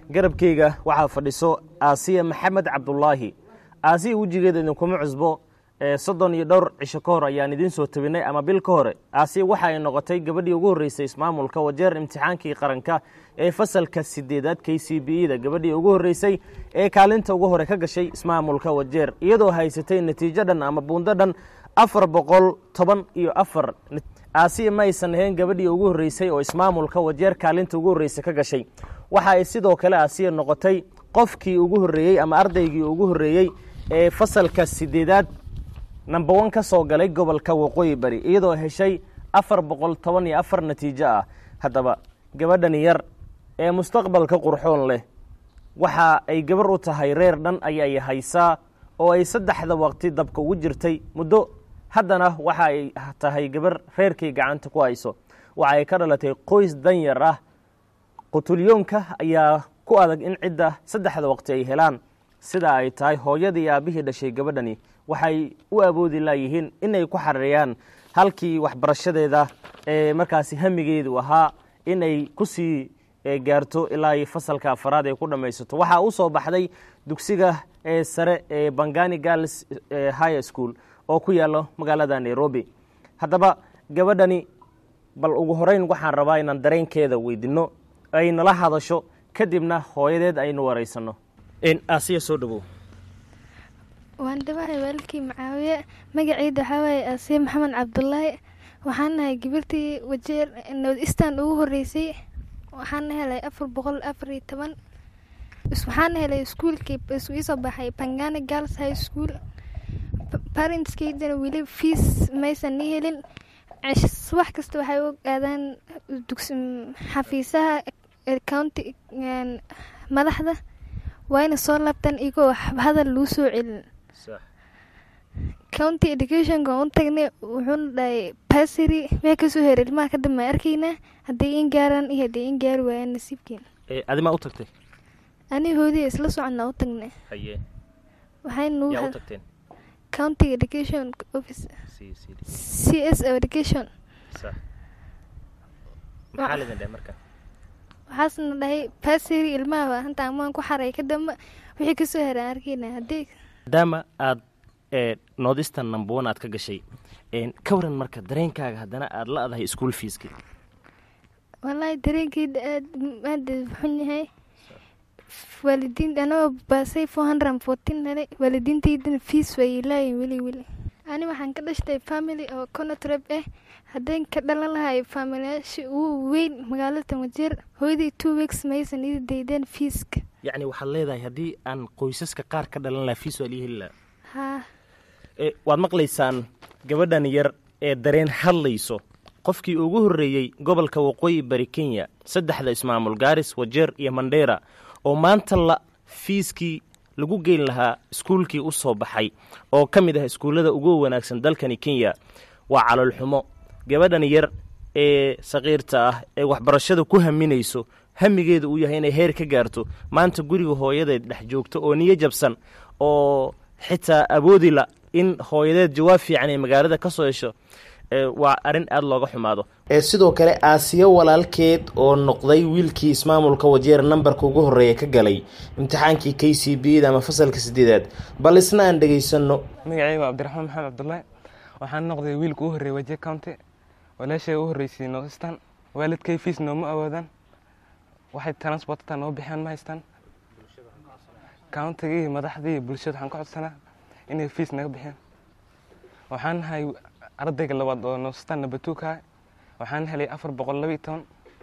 garabkeyga waxaa fadhiso aasiya maxamed cabdulaahi aasiya wejigeeda idinkuma cusbo soddon iyo dhowr cisho ka hor ayaan idiin soo tabinay ama bil ka hore aasiya waxa ay noqotay gabadhii ugu horreysay ismaamulka wajeer imtixaankii qaranka ee fasalka sideedaad k c b e da gabadhii ugu horreysay ee kaalinta ugu hore ka gashay ismaamulka wajeer iyadoo haysatay natiijo dhan ama buundo dhan afar boqol toban iyo afar aasiya ma aysan ahayn gabadhii ugu horreysay oo ismaamulka wajeer kaalinta ugu horreysay ka gashay waxa ay sidoo kale aasiya noqotay qofkii ugu horreeyey ama ardaygii ugu horreeyey ee fasalka sideedaad number one ka soo galay gobolka waqooyi bari iyadoo heshay afar boqol toban iyo afar natiijo ah haddaba gabadhan yar ee mustaqbalka qurxoon leh waxa ay gabar u tahay reer dhan ayay haysaa oo ay saddexda waqti dabka ugu jirtay muddo haddana waxa ay tahay gabar reerkay gacanta ku hayso waxa ay ka dhalatay qoys danyar ah qutulyoonka ayaa ku adag in cidda saddexda waqti ay helaan sida ay tahay hooyadii aabihii dhashay gabadhani waxay u awoodi laayihiin inay ku xareeyaan halkii waxbarashadeeda ee markaasi hamigeedu ahaa inay ku sii gaarto ilaa fasalka afaraad ay ku dhammaysato waxaa u soo baxday dugsiga sare ee bangani girls high school oo ku yaalo magaalada nairobi haddaba gabadhani bal ugu horeyn waxaan rabaa inaan dareenkeeda weydinno ay nala hadasho kadibna hooyadeed aynu waraysanno asiya soo dhawow waan dhawahay waalkii macaawiye magaceyda waxaa waaye aasiya maxamed cabdulaahi waxaan nahay gabartii wajeer northeastern ugu horeysay waxaana helay afar boqol afar iyo toban waxaana helay iskuolkii iisoo baxay bangani girls high school parentskeydana weli fees maysan ii helin subax kasta waxay u aadaan xafiisaha county madaxda waayna soo laabtaan igoo hadal lagu soo celin county educationka u tagnay wuxuuna dhahay basary mee kasoo hera ilmaha ka dambe arkaynaa hadday in gaaraan iyo hadday in gaari waayaan nasiibkeen adimaa u tagtay ani hoodiya isla soconnaa u tagnay haye waxaynu yaa u tagteen county education office c s o education maxaa lidin dheh marka waxaasna dhahay basary ilmaha hanta amaan ku xaray ka dambe wixii kasoo heraan arkayna haddii maadaama aad northeastern number one aad ka gashay ka waran marka dareenkaaga haddana aada la-dahay school feeski wallaahi dareenkeyda aad aada xun yahay waalidiin anagoo baasay four hundred and fourteen helay waalidiinteydana fees way ilaayin weli weli ani waxaan ka dhashtay family oo conotrab ah haddeen ka dhalan lahay faamilayaasha ugu weyn magaalada wajeer hooyadii two weeks maysan ii daydeen fiiska yacni waxaad leedahay haddii aan qoysaska qaar ka dhalan lahaa fiis waa lii heli lahaa haa waad maqlaysaan gabadhan yar ee dareen hadlayso qofkii ugu horreeyey gobolka waqooyi bari kenya saddexda ismaamul gaaris wajeer iyo mandheera oo maanta la fiiskii lagu geyn lahaa iskuulkii u soo baxay oo ka mid ah iskuullada ugu wanaagsan dalkani kenya waa caloolxumo gabadhan yar ee saqiirta ah ee waxbarashada ku haminayso hamigeeda uu yahay inay heer ka gaarto maanta guriga hooyadeed dhex joogto oo niyo jabsan oo xitaa awoodila in hooyadeed jawaab fiican ay magaalada ka soo hesho waa arrin aada looga xumaado sidoo kale aasiyo walaalkeed oo noqday wiilkii ismaamulka wajeer nambarka ugu horreeya ka galay imtixaankii k c b da ama fasalka sideedaad bal isna aan dhegaysanno magacayga waa cabdiraxmaan maxamed cabdullaahi waxaan noqday wiilka u horreeyay wajeer county walaashay u horreysay northeastern waalidkay fiis nooma awoodaan waxay transportata noo bixiyaan ma haystaan countiga iyo madaxdii bulshada waxaan ka codsanaa inay fiis naga bixiyaan waxaan nahay ardayga labaad oo northeastern number two ka waxaan helay afar boqol laba iyo toban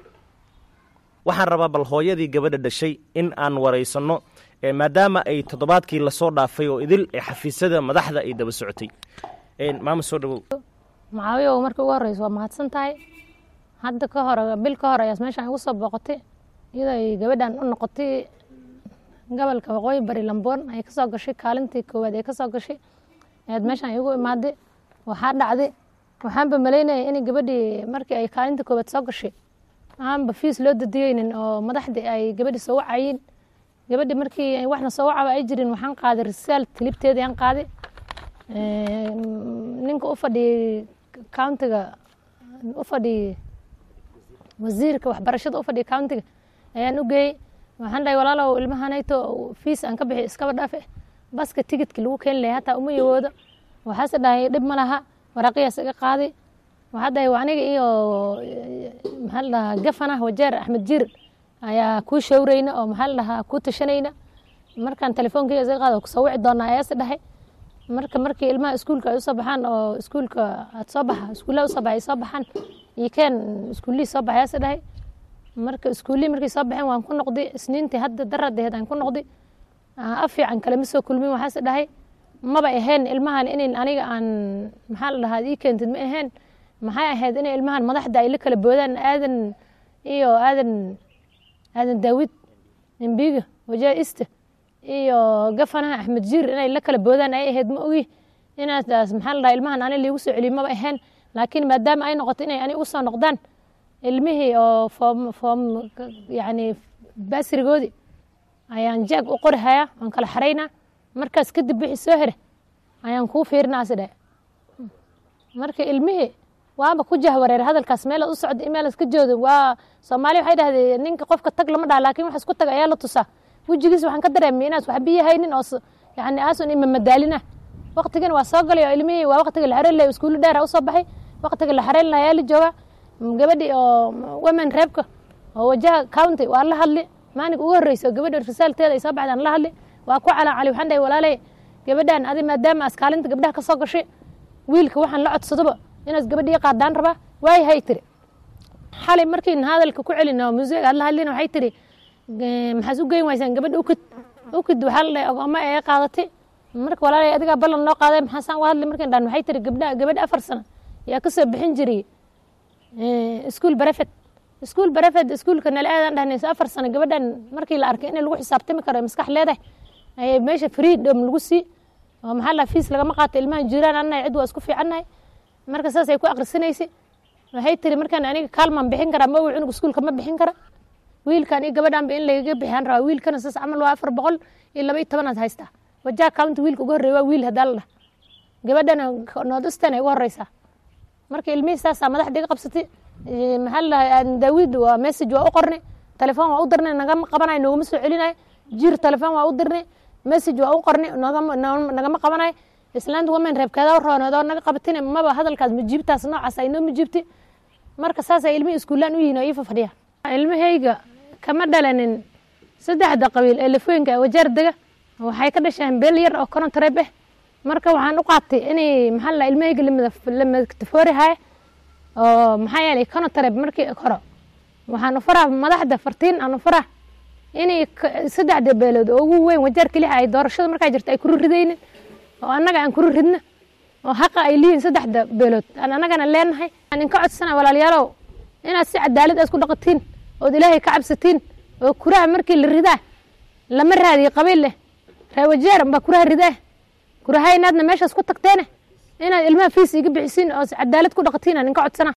waxaan rabaa bal hooyadii gabadha dhashay in aan waraysanno maadaama ay toddobaadkii lasoo dhaafay oo idil ee xafiisyada madaxda ay daba socotay maama soo dhawow macaawiya markii ugu horreysa waa mahadsan tahay hadda ka hore bil ka hore ayaas meeshaan igu soo booqotay iyadoo ay gabadhan u noqotay gobolka waqooyi bari lamboon ay kasoo gashay kaalintii koowaad ee kasoo gashay ayaad meeshaan igu imaaday waxaa dhacday waxaanba malaynaya in gabadhii markii ay kaalinta koowaad soo gashay aanba fiis loo dadiyeynin oo madaxdii ay gabadhii soo wacayiin gabadhii markii waxna soo wacaba ay jirin waxaan qaaday risaal tilibteeda ayaan qaaday ninka u fadhiyey countiga u fadhiyey wasiirka waxbarashada u fadhiya countiga ayaan u geeyey waxaan dhahay walaalow ilmahanayto fiis aan ka bixi iskaba dhaafe baska tigidka lagu keeni lahay hataa uma yawoodo waxaase dhahay dhib ma laha waraaqiyaas iga qaadi waxaa dhahay waa aniga iyo maxaa la dhahaa gafana wajeer axmed jiir ayaa kuu shawrayna oo maxaa la dhahaa kuu tashanayna markaan telefoonkiiga iska qaado kusoo wici doonaa ayaase dhahay marka markii ilmaha iskuulka ay usoo baxaan oo iskuulka aad soo baxa iskuullaha usoo baxay ay soo baxaan iyo keen iskuullihii soo baxay ayaase dhahay marka iskuullihii markay soo baxeen waan ku noqday isniintii hadda daradeed aan ku noqday af fiican kalema soo kulmin waxaase dhahay maba ahayn ilmahan in aniga aan maxaa la dhahaa ii keentid ma ahayn maxay ahayd in ilmahan madaxda ay la kala boodaan aadan iyo aadan aadan daawid embiga wajaa iste iyo gafanaha axmed jiir inay la kala boodaan ay ahayd ma ogi inaadaas maxaa la dhahaa ilmahan ani liigu soo celiyo maba ahayn laakiin maadaama ay noqoto inay ani ugu soo noqdaan ilmihii oo foom foom yacni baasrigoodii ayaan jaag u qori hayaa waan kala xaraynaa markaas kadib wixii soo here ayaan kuu fiirinaa si dhe marka ilmihii waaba ku jahwareer hadalkaas meelaad u socda meelaad ka jooda waa soomaaliya waxay dhahdeen ninka qofka tag lama dhaha laakiin wax isku tag ayaa la tusaa wejigiis waxaan ka dareemay inaas waxba yahaynin oo yani aasun ima madaalina waqtigan waa soo galay oo ilmihii waa waqtiga la xareyn lahay iskuulo dheer usoo baxay waqtiga la xareyn lahay ayaa la joogaa gabadhii oo women reebka oo wajaha county waa la hadli maalinka ugu horreysa oo gabadha risaalteeda ay soo baxdaan la hadli waa ku calaan cali waxaan dhahay walaalay gabadhan adi maadaama askaalinta gabdhaha ka soo gashay wiilka waxaan la codsadoba inaad gabadhii qaadaan rabaa waay hay tiri xalay markiin hadalka ku celin oo museeg aad la hadlin waxay tiri maxaad u geyn waysaan gabadha ukid ukid waxaa la dhahay ogooma ee qaadatay marka walaalay adigaa ballan loo qaaday maxaasaan u hadli markiin dhan waxay tiri gabdha gabadha afar sano yaa ka soo bixin jiray iskuul barefed iskuul barefed iskuulka nala aadaan dhahnayso afar sano gabadhan markii la arkay in lagu xisaabtami karo maskax leedahay ayay meesha freedom lagu sii oo maxaa la fiis lagama qaato ilmahan jiraan annahay cid waa isku fiicannahay marka saas ay ku akhrisanaysay waxay tiri markaan aniga kaalmaan bixin karaa ma uu cunug iskuulka ma bixin kara wiilkan iyo gabadhanba in lagaga bixiyaan rabaa wiilkana saas camal waa afar boqol iyo laba iyo tobanaad haystaa wajaha county wiilka ugu horreeya waa wiil haddaa la dhah gabadhana noodistan ay ugu horreysaa marka ilmihii saasaa madaxda iga qabsatay maxaa la dhahaa daawid waa message waa u qornay telefoon waa u dirnay nagama qabanayo noogama soo celinayo jir telefoon waa u dirnay message waa u qornay nagama nagama qabanayo islaanta women reebkeeda rooneedoo naga qabatin maba hadalkaas majiibtaas noocaas ay noo majiibtay marka saasay ilmihii iskuulaan u yihiin oo ii fafadhiya ilmahayga kama dhalanin saddexda qabiil ee lafooyinka wajaar dega waxay ka dhasheen beel yar oo korontareeb ah marka waxaan u qaatay inay maxaa la ilmahayga lamadafoori haya oo maxaa yeelay korontareeb markii hore waxaan u faraa madaxda fartiin aan u faraa inay saddexda beelood oo ugu weyn wajaar keliha ay doorashada markaa jirta ay kuru ridaynin oo annaga aan kuru ridna oo haqa ay lihiin saddexda beelood aan annagana leenahay aan inka codsana walaalayaalow inaad si cadaalad aad ku dhaqatiin ood ilaahay ka cabsatiin oo kuraha markii la ridaa lama raadiyo qabiil leh reewajeer baa kuraha ridaa kurahaynaadna meeshaas ku tagteene inaad ilmaha fiis iga bixisiin oo cadaalad ku dhaqatiin aan inka codsana